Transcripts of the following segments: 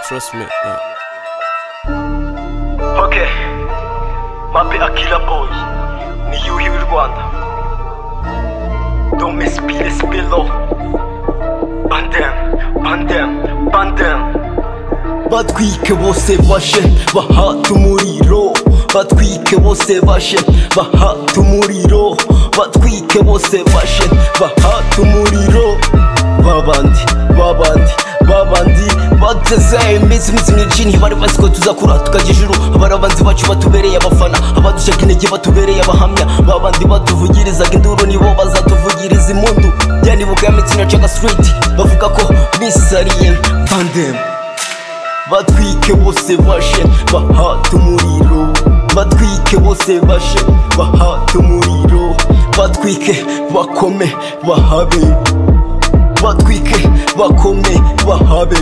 Trust me. Uh. Okay. Mape Akira Boy. Ni Yuhi w'i Rwanda. Don't miss PS below. Bandem, bandem, bandem. batwike bose bashe bahata umuriro batwike bose bashe bahata umuriro batwike bose bashe bahata umuriro babandi babandi babandi bateze iminsi minsi myinshi ntibari bazi ko tuzakura tukajya ijuru abarabanzi bacu batubereye abafana abadushaka intege batubereye abahamya babandi batuvugirizaga induru nibo bazatuvugiriza impundu byanibuka ya mitsi na caga street bavuga ko misariye pandem batwike bose bashe bahata umuriro batwike bose bashe bahata umuriro batwike bakome bahabe batwike bakome bahabe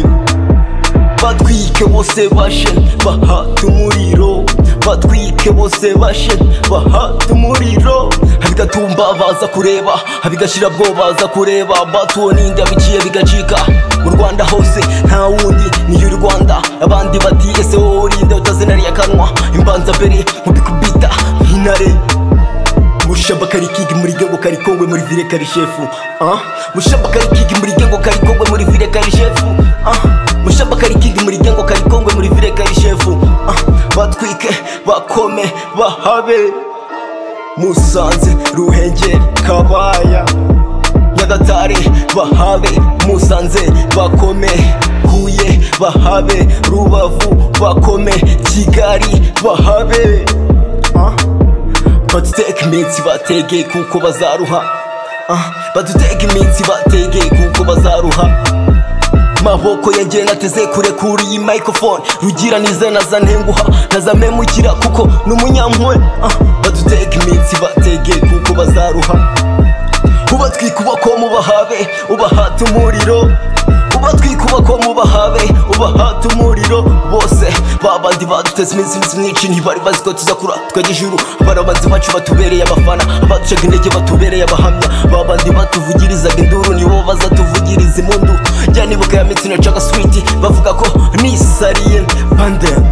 batwike bose bashe bahata umuriro batwike bose bashe bahata umuriro abigatumba baza kureba abigashira bwo baza kureba batuwo n'indi abiciye bigacika mu rwanda hose nta wundi niyo u rwanda abandi bati ese wowe urinde utazinariye akanwa imbanza mbere mubikubita nk'intare mushamba kari kigi muri gengo kari kongwe muri vile kari shefu ah mushamba kari kigi muri gengo kari kongwe muri vile kari shefu ah mushamba kari kigi muri gengo kari kongwe muri vile kari shefu ah batwike bakome bahabe musanze ruhengeri kabaya nyagatare bahabe musanze bakome huye bahabe rubavu bakome kigali bahabe baduteka iminsi bategeye kuko bazaruha Ah, baduteka iminsi bategeye kuko bazaruha maboko yagiye nateze kure kuri iyi microphone rugira nize nazantenguha nazamemukira kuko n'umunyampuwe Ah, baduteka iminsi bategeye kuko bazaruha ubatwika ubakoma ubahabe ubahata umuriro ubatwika ubakoma ubahabe ubahata umuriro bose babandi baduteze iminsi iminsi myinshi ntibari bazi ko tuzakura tukajya ijuru abarabanzi bacu batubereye abafana abaducaga intege batubereye abahamya babandi batuvugirizaga induru nibo bazatuvugiriza impundu njya nibuka ya mitsi na caga switi bavuga ko nisariye bandem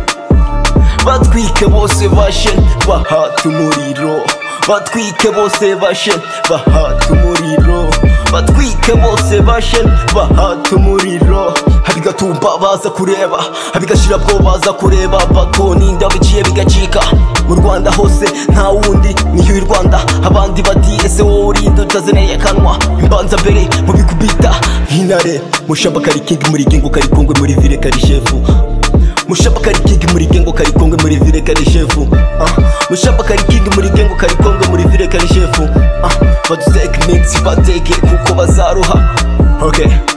batwike bose bashe bahata umuriro batwike bose bashe bahata umuriro batwike bose bashe bahata umuriro abigatumba baza kureba abigashira bwo baza kureba bato n'inda biciye bigacika mu rwanda hose nta wundi niyo i rwanda abandi bati ese wowe urinde utazinariye akanwa imbanza mbere mu bikubita nk'intare mushamba kari kingi muri gengo kari kongwe muri vile kari shefu mushapa kari kingi muri gengo kari kongwe muri vile kari shefu ah. mushapa kari kingi muri gengo kari kongwe muri vile kari shefu ah. baduteka iminsi bateke kuko bazaruha okay